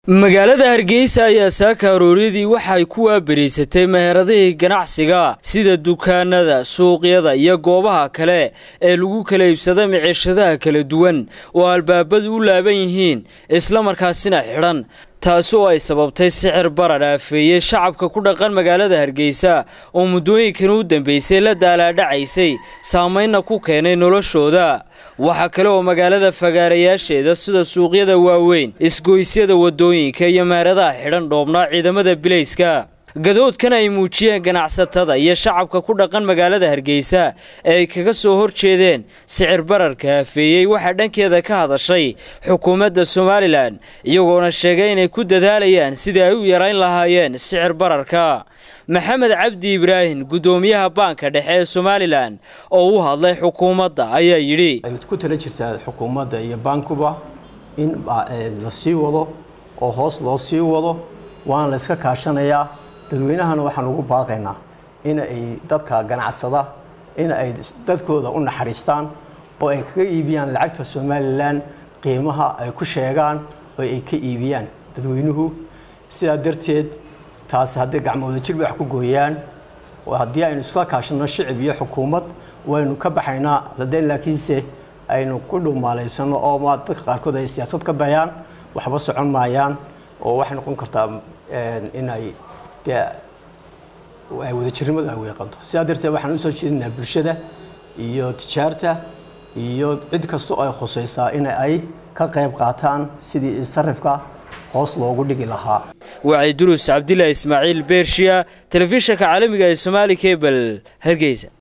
magaalada hargeysa ayaa saaka arooryadii waxay ku waabariysatay meheradihii ganacsiga sida dukaanada suuqyada iyo goobaha kale ee lagu kala iibsada miciishadaha kala duwan oo albaabadu u laaban yihiin islamarkaasina xidhan taasi oo ay sababtay sicir barar aafeeyey shacabka ku dhaqan magaalada hargeysa oo muddooyinkan u dambeysay la daalaadhacaysay saamaynna ku keenay noloshooda waxaa kale oo magaalada fagaarayaasheeda sida suuqyada waaweyn isgoysyada waddooyinka iyo meheradaha xidhan dhoobnaa ciidamada bilayska gadoodkan ay muujiyeen ganacsatada iyo shacabka ku dhaqan magaalada hargeysa ee ay kaga soo hor jeedeen sicir bararka aafeeyey waxaa dhankeeda ka hadashay xukuumadda somalilan iyagoona sheegay inay ku dadaalayaan sidii ay u yarayn lahaayeen sicir bararka maxamed cabdi ibraahim guddoomiyaha baanka dhexe ee somalilan oo u hadlay xukuumadda ayaa yidhi ay ku tala jirtaa xukuumadda iyo baankuba in la sii wado oo hoos loo sii wado waana la iska kaashanayaa dadweynahana waxaan ugu baaqaynaa in ay dadka ganacsada in ay dadkooda u naxariistaan oo ay kaga iibiyaan lacagta somalilan qiimaha ay ku sheegaan oo ay ka iibiyaan dadweynuhu sidaa darteed taasi hadday gacmooda jirba wax ku gooyaan haddii aynu isla kaashano shicib iyo xukuumad waynu ka baxaynaa haddee laakiinse aynu ku dhuumaalaysano oo ma dadka qaarkood ay siyaasad ka dayaan waxba socon maayaan oo waxay noqon kartaa inay dee ay wadajirnimadu ay weeqanto sidaa darteed waxaan usoo jeedinaa bulshada iyo tijaarta iyo cid kasta oo ay khusaysaa in ay ka qayb qaataan sidii sarifka hoos loogu dhigi lahaa wacyi durus cabdilaahi ismaaciil beershiya telefishanka caalamiga ee somaali kebel hargeysa